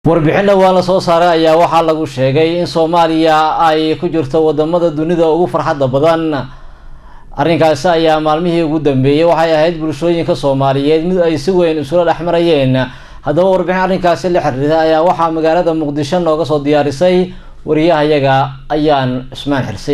warbixin dhowaan la soo saaray ayaa waxaa lagu sheegay in soomaaliya ay ku jirto wadamada dunida ugu farxadda badan arrinkaasi ayaa maalmihii ugu dambeeyey waxay ahayd bulshooyinka soomaaliyeed mid ay si weyn isula dhex marayeen haddaba warbixin arrinkaasi la xiriirta ayaa waxaa magaalada muqdisho nooga soo diyaarisay wariyahayaga ayaan cismaan xirsi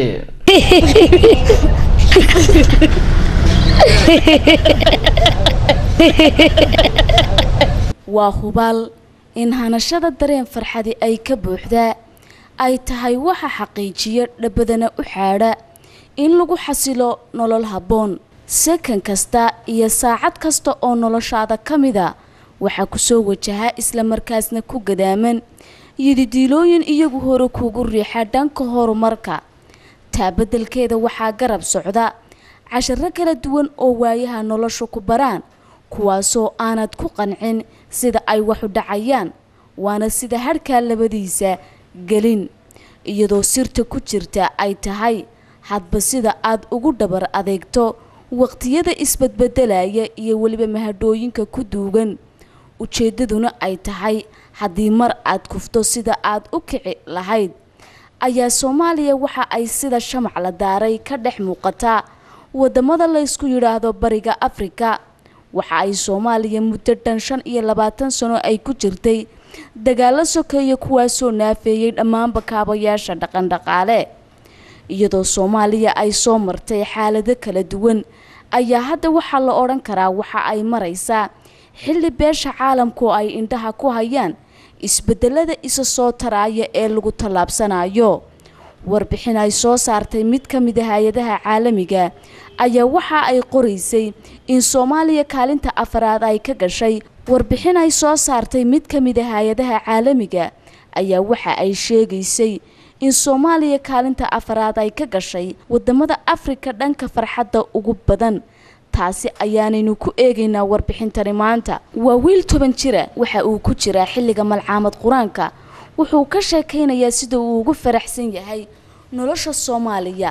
waa hubaal in hanashada dareen farxadi ay ka buuxdaa ay tahay waxa xaqiijiya dhabadana u xaadha in lagu xasilo nolol habboon sakan kasta iyo saacad kasta oo noloshaada ka mida waxaa kusoo wajahaa islamarkaasna ku gadaaman yididiilooyin iyagu hore kugu riixa dhanka horumarka taa beddelkeeda waxaa garab socda casharo kala duwan oo waayaha nolosha ku baraan kuwaasoo aanad ku qancin sida ay waxu dhacayaan waana sida hadhkaa labadiisa gelin iyadoo sirta ku jirta ay tahay hadba sida aad ugu dhabar adeegto waqtiyada isbadbedelaya iyo weliba mahadhooyinka ku duugan ujeeddaduna ay tahay haddii mar aad kufto sida aad u kici lahayd ayaa soomaaliya waxa ay sida shamac la daaray ka dhex muuqataa wadamada laysku yidhaahdo bariga afrika waxa ay soomaaliya muddo dhan shan iyo labaatan sano ay ku jirtay dagaalo sokeeya kuwaasoo naafeeyey dhammaanba kaabayaasha dhaqandhaqaale iyadoo soomaaliya ay soo martay xaalado kala duwan ayaa hadda waxaa la odhan karaa waxa ay maraysaa xilli beesha caalamku ay indhaha ku hayaan isbedelada isa soo taraaya ee lagu tallaabsanayo warbixin ay soo saartay mid ka mid a hay-adaha caalamiga ayaa waxa ay qoraysay in soomaaliya kaalinta afaraad ay ka gashay warbixin ay soo saartay mid ka mid a hay-adaha caalamiga ayaa waxa ay sheegaysay in soomaaliya kaalinta afaraad ay ka gashay wadamada afrika dhanka farxadda ugu badan taasi ayaanaynu ku eegaynaa warbixintani maanta waa wiil toban jira waxa uu ku jiraa xilliga malcaamad qur-aanka wuxuu ka sheekaynayaa sida uu ugu faraxsan yahay nolosha soomaaliya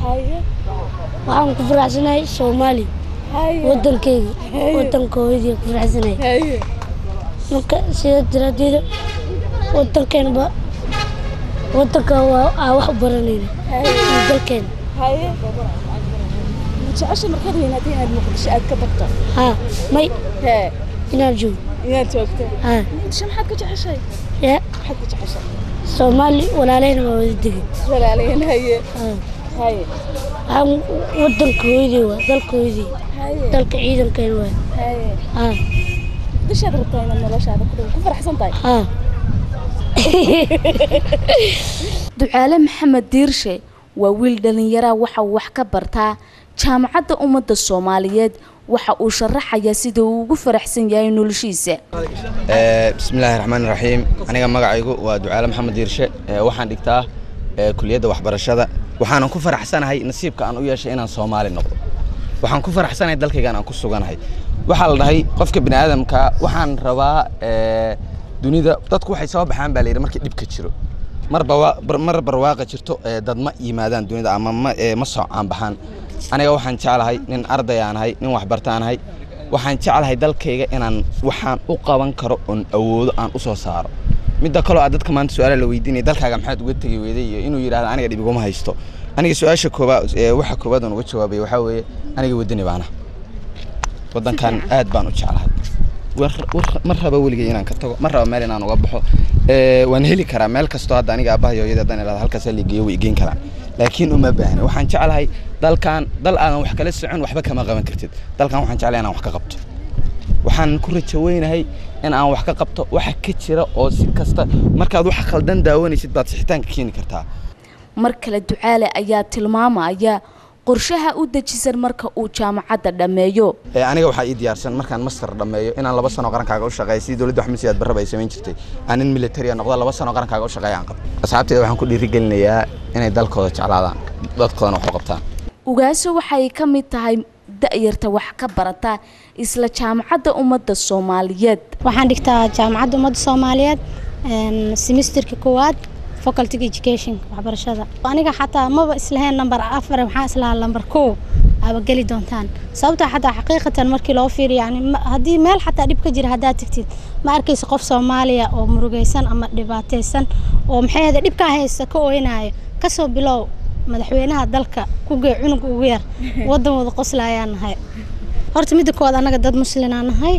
waxaan ku faraxsanahay soomaali wadankeyga wadanka hooyadii ku faraxsanahay marka sida daraadeeda wadankeenba wadanka waa aa wax u baranayna dalkeena jecesha markaad weynaata inaad muqdisho aad ka barto haa may hee inaan joogo inaad joogto haa muqdisho maxaad ka jeceshay yaa maxaad ka jeceshay soomaali walaaleyna waa wada degan walaalayn haye haa haye waxaan wadanka hooyadii waa dalka hooyadii haye dalka ciidankeena waa haye haa muqdishoad rabtaa inaad noloshaada ku ku faraxsan tahay haa ducaale maxamed diirshe waa wiil dhallinyaraa waxa uu wax ka bartaa jaamacadda ummadda soomaaliyeed waxa uu sharaxayaa sida uu ugu faraxsan yahay noloshiisa bismillaahi raxmaani raxiim aniga magacaygu waa ducaale maxamed diirshe waxaan dhigtaa kuliyadda waxbarashada waxaanan ku faraxsanahay nasiibka aan u yeeshay inaan soomaali noqdo waxaan ku faraxsanahay dalkaygaan aan ku suganahay waxaa la dhahay qofka bini aadamka waxaan rabaa dunida dadku waxay soo baxaan baa layidhi markii dhibka jiro mar barwaaqa jirto dad ma yimaadaan dunida ama ma soocaan baxaan aniga waxaan jeclahay nin arday aan ahay nin waxbartaan ahay waxaan jeclahay dalkayga inaan waxaan u qaban karo oon awoodo aan u soo saaro midda kaloo aad dadka maanta su-aala la weydiinaya dalkaaga maxaad uga tegi weyday iyo inuu yidhahdo aniga dhib iguma haysto aniga su-aasha koobaad waxa koobaad aan uga jawaabay waxaa weeye aniga wadani baana waddankan aad baan u jeclahay ma raba weligay inaan ka tago ma raba meel inaan uga baxo waan heli karaa meel kastoo hadda aniga aabbaha hooyada haddaan idhahdo halkaas la geeyo way geyn karaan laakiin uma baahna waxaan jeclahay dalkan dal aadan wax kala socon waxba kama qaban kartid dalkan waxaan jeclahay inaan wax ka qabto waxaan ku rajo weynahay in aan wax ka qabto waxa ka jira oo si kasta markaad wax khaldan daawanaysid baad sixitaanka keeni kartaa mar kale ducaale ayaa tilmaamaya qorshaha u dejisan marka uu jaamacadda dhammeeyo aniga waxaa ii diyaarsan markaan master dhammeeyo inaan laba sano qarankaaga u shaqeeyo sidii dowladda axmed siyaad barraba ay samayn jirtay aan nin militariya noqdo laba sano qarankaaga u shaqeeya aan qabto asxaabteeda waxaan ku dhiirigelinayaa inay dalkooda jeclaadaan dadkoodana wax u qabtaan ugaaso waxay ka mid tahay da'yarta wax ka barata isla jaamacadda ummadda soomaaliyeed waxaan dhigtaa jaamacadda ummadda soomaaliyeed semesterka koowaad faculty education waxbarashada aniga xataa maba islahayn number afar waxaan islahaa number kow aaba geli doontaan sababtoo xataa xaqiiqatan markii loo fiiriyo yani haddii meel xataa dhib ka jira haddaad tagtid ma arkaysa qof soomaaliya oo murugaysan ama dhibaataysan oo maxay ahda dhibkaa haysta ka ooynayo kasoo bilow madaxweynaha dalka ku gee cunug ugu yar waddan wada qoslaayaan nahay horta midda koowaad annaga dad muslinaa nahay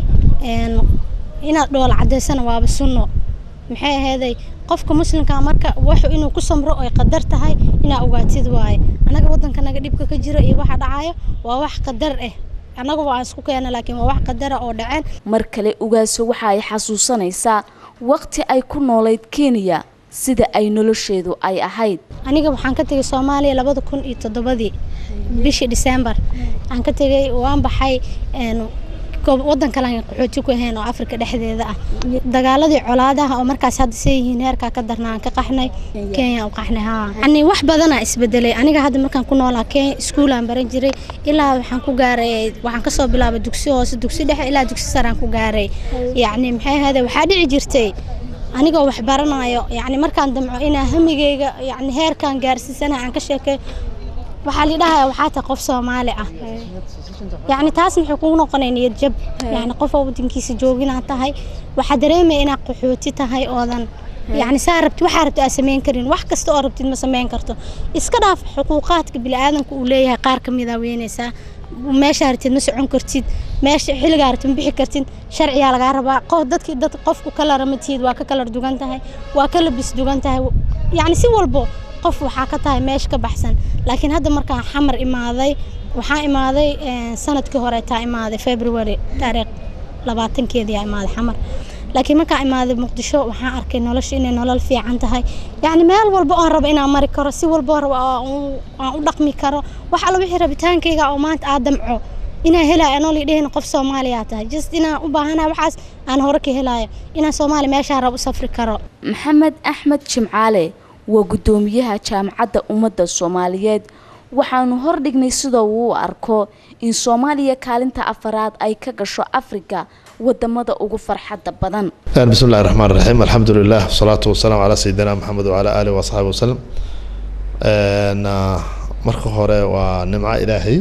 inaad dhoola cadaysana waaba sunno maxay ahayday qofka muslimka marka wuxuu inuu ku samro ay qadar tahay inaa ogaatid waaye annaga waddankanaga dhibka ka jiro iyo waxa dhacayo waa wax qadar ah annaga waa isku keena laakiin waa wax qadara oo dhaceen mar kale ugaaso waxa ay xasuusanaysaa waqti ay ku noolayd kenya sida ay nolosheedu ay ahayd aniga waxaan ka tegay soomaaliya labada kun iyo toddobadii bishii december aan ka tegay waan baxay waddan kale aan qaxooti ku ahayn oo afrika dhexdeeda ah dagaaladii colaadaha oo markaas hadda see yihiin heerkaa ka darna aan ka qaxnay kenya u qaxnay haa yani wax badanaa isbedelay aniga hadda markaan ku noolaa kenya iskuulaan baran jiray ilaa waxaan ku gaaray waxaan kasoo bilaabay dugsi hoose dugsi dhexe ilaa dugsi saraan ku gaaray yacni maxay ahayde waxaa dhici jirtay anigoo wax baranayo yacni markaan damco inaa hamigeyga yacni heerkaan gaarsiisana aan ka sheekay waxaa lidhahaya waxaa tahay qof soomaali ah yacni taas maxay kugu noqonay niyad jab yacni qof oo waddankiisa joogina tahay waxaa dareemaya inaad qaxooti tahay oodan yacni saa rabti waxaa rabti aad samayn karin wax kasta oo rabtid ma samayn karto iska dhaaf xuquuqaadka bini'aadanka uu leeyahay qaar ka mid a weynaysaa meeshaa rabtid ma socon kartid meesha xilligaa rabtid ma bixi kartid sharciyaa lagaa rabaa qof dadkii dad qofku kalara ma tihid waa ka kalar dugan tahay waa ka labis dugan tahay yacni si walbo qof waxaa ka tahay meesha ka baxsan laakiin hadda markaan xamar imaaday waxaa imaaday sanadkii hore taa imaaday february taariikh labaatankeedii aa imaaday xamar laakiin markaan imaaday muqdisho waxaan arkay nolosha inay nolol fiican tahay yacni meel walba oon rabo inaan mari karo si walba rabo aan u dhaqmi karo wax alla wixii rabitaankayga oo maanta aa damco inaan helaayo anoo lidhehayna qof soomaaliyaa tahay just inaan u baahanahay waxaas aan hore ka helaayo inaan soomaaliya meeshaa rabo u safri karo maxamed axmed jimcaale waa guddoomiyaha jaamacadda ummadda soomaaliyeed waxaanu hordhignay sida uu u arko in soomaaliya kaalinta afaraad ay ka gasho afrika wadamada ugu farxadda badan bismi illahi raxmaan raxiim alxamdu lilah wasalaatu wasalaamu calaa sayidina maxamed wacala aalihi waasxaabi wasalam marka hore waa nimco ilaahay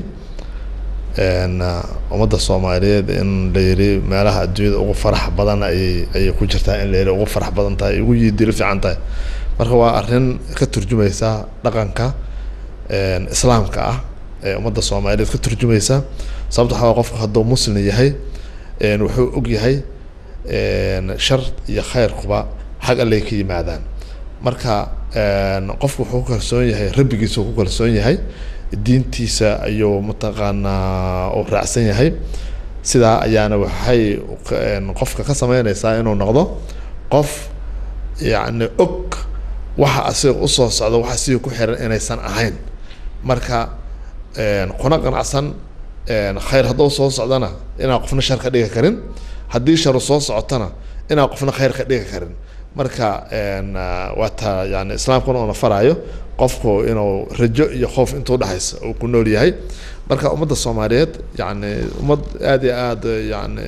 ummadda soomaaliyeed in la yiri meelaha adduunyada ugu farax badan ayay ayay ku jirtaa in la yiri ugu farax badan tahay ugu yiidilo fiican tahay marka waa arrin ka turjumaysa dhaqanka islaamka ah ee ummadda soomaaliyeed ka turjumaysa sababta waxaa qofka hadduu muslim yahay wuxuu og yahay shar iyo khayrkuba xag allay ka yimaadaan marka qofku wuxuu ku kalsoon yahay rabbigiisa uu ku kalsoon yahay diintiisa ayuu mataqaanaa uu raacsan yahay sidaa ayaana waxay qofka ka sameynaysaa inuu noqdo qof yacni og waxa asiga usoo socda waxa asiga ku xiran inaysan ahayn marka kuna qanacsan khayr hadduu soo socdana inaan qofna shar ka dhigi karin haddii sharu soo socotana inaan qofna khayr ka dhigi karin marka waa taa yani islaamkuna uuna faraayo qofku inuu rajo iyo khoof intuu dhexaysa uu ku nool yahay marka ummadda soomaaliyeed yani ummad aada iyo aada yani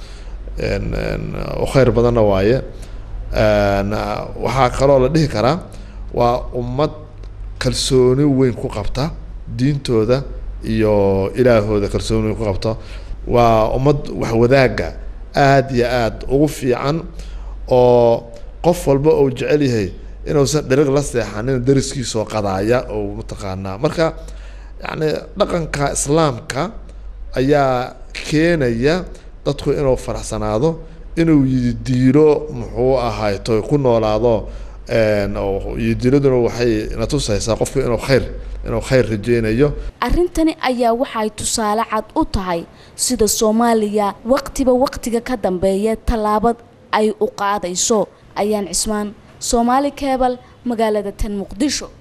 u khayr badanna waaye waxaa kaloo la dhihi karaa waa ummad kalsooni weyn ku qabta diintooda iyo ilaahooda kalsooni weyn ku qabta waa ummad wax wadaaga aada iyo aada ugu fiican oo qof walba uu jecel yahay inuusan dheriq la seexanin dariskiisoo qadaaya oo mataqaanaa marka yacni dhaqanka islaamka ayaa keenaya dadku inuu faraxsanaado inuu yidiilo muxuu ahay to ku noolaado yidiiladuna waxay na tusaysaa qofku inuu khayr inuu khayr rajeynayo arrintani ayaa waxay tusaale cad u tahay sida soomaaliya waqtiba waqtiga ka dambeeya tallaabad ay u qaadayso ayaan cismaan soomaali keebal magaalada tan muqdisho